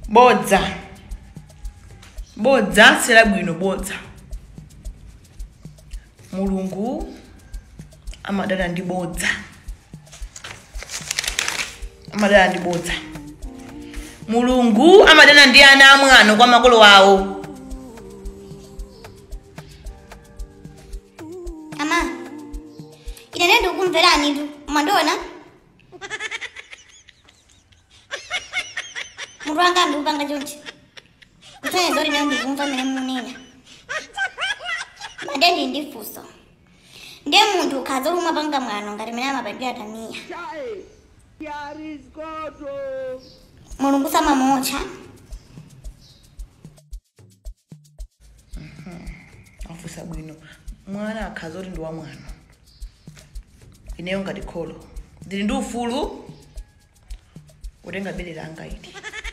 bodza bodza sera bwino bodza mulungu amadana ndi bodza amadana ndi bodza mulungu amadana ndi ana amwano kwa makolo awo ama ine nende ukumverani tu mwandiona mutu wanga ndikupanga chonchi kutsanya zoti nayo ndikumva mene munena made ndi ndifunso ndiye munthu ukhaza umwe panga mwano ngati mene amapangira tamiya mulungu samamotcha afusa bwino mwana akhaza kuti ndi wa mwana ineyo ngati kholo ndili ndi ufulu kutenga bere langa ili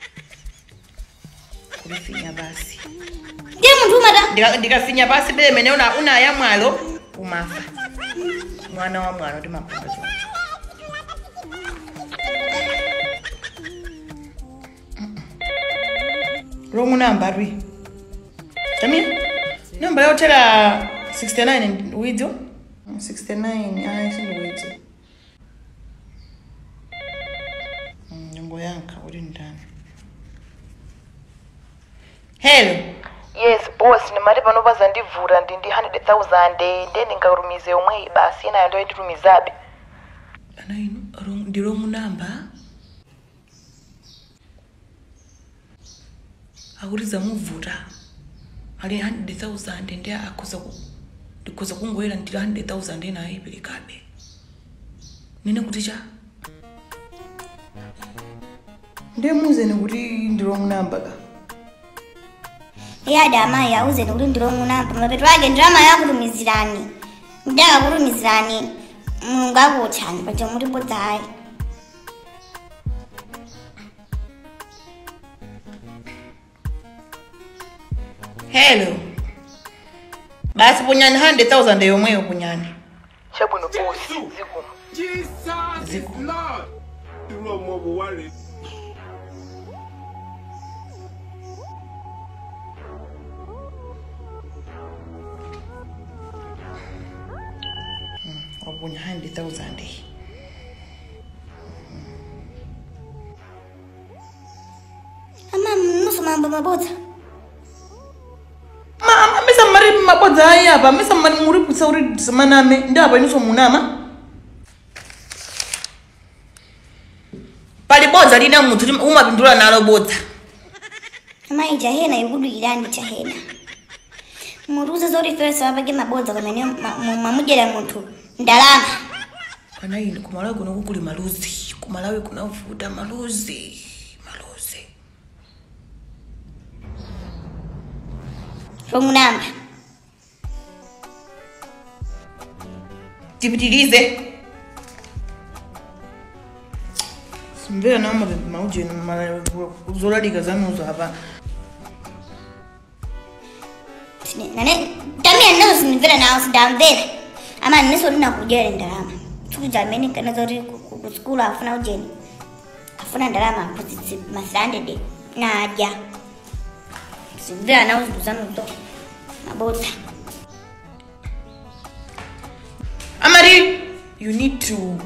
kulifinya basi ndiye munthu umata Ndika- ndikafinya pasi bere mene una- unaya mwalo umafa mwana wa mwano timapanga choncho wrong number rwi tamia namba yotera 69 widzo 69 ayi sindiwidzi nyongo yanka uri ndani hello yes boss nimali pano pazandivhura ndi ndi 100000 nde ndingarumize yomweyi basi inayo ndo nditumizabe ana ino wrong- ndi wrong number akuti zamuvuta ali 100000 ndi akhoza ku ndikhoza kungoyera ndili 100000 ena ayiperekabe nene kuti cha ndiye muzeni kuti ndi wrong number ka yada amayi auzeni kuti ndilongunamba mapeto ake ndirama yakutumizirani ndakakutumizirani mulungu akutchani paja muti bodzayi hello basi punyani 100000 yomweyo punyani chabwino boss zikomo Jesus is Ziko. Lord. Irú ọmọ wo wá rèé? wapunya 100000 ama musomamba mabodza Ma- misa mari mabodza ayi apa misa mari muri kutsa uri semaname ndi apa iniso munama pali bodza lina munthu lim- umapindula nalo bodza amayi jahena ikudwirani jahena muruze zoti fesa apake mabodza pamene ma- mu- mamudyera munthu ndalama pana ine kumalawi kuno kukuli maluzi kumalawi kunavuta maluzi maluzi longunamba tipitilize simvera nawo mapepe maujeni zolalika zanuzo apa nane tamia nazo sinimvera nawo sindamvera ama niso ndinakudyera ndalama chikuja amene kana zoti ku- ku- ku skulu afuna ujeni afuna ndalama aphunzitsi masandede nadya simvera nawo zinthu zanuzo mabodza amari you need to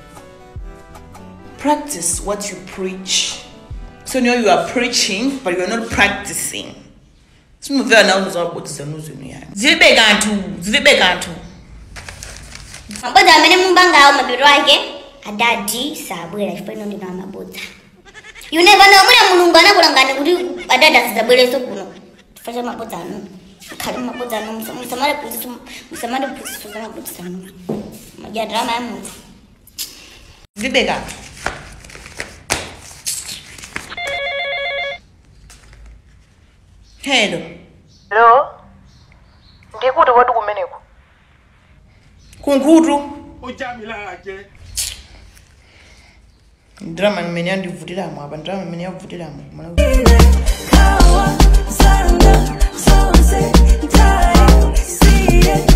practice what you preach so you know you are preaching but you are not practicing simuvera nawo zozabodzi zanuzinu yani zilibe kanthu zilibe kanthu mabodza amene mumbangawo mapeto ake adadi sabwera chifukwa ino ndino amabodza you never know mwina mulungu anakulangani kuti adadi asizabwereso kuno chifukwa cha mabodza anu khali mabodza anu musamale phunziso musamale phunziso za mabodza anu madya ndalama ya munthu zilibe kanthu hello lo ndikuti kwati kumeneko kunkhutu Ó já mi lára jẹ. ndirama imene yandivutiramo apa ndirama imene yavutiramo kumalawi Power, thunder, sunset, time, see it.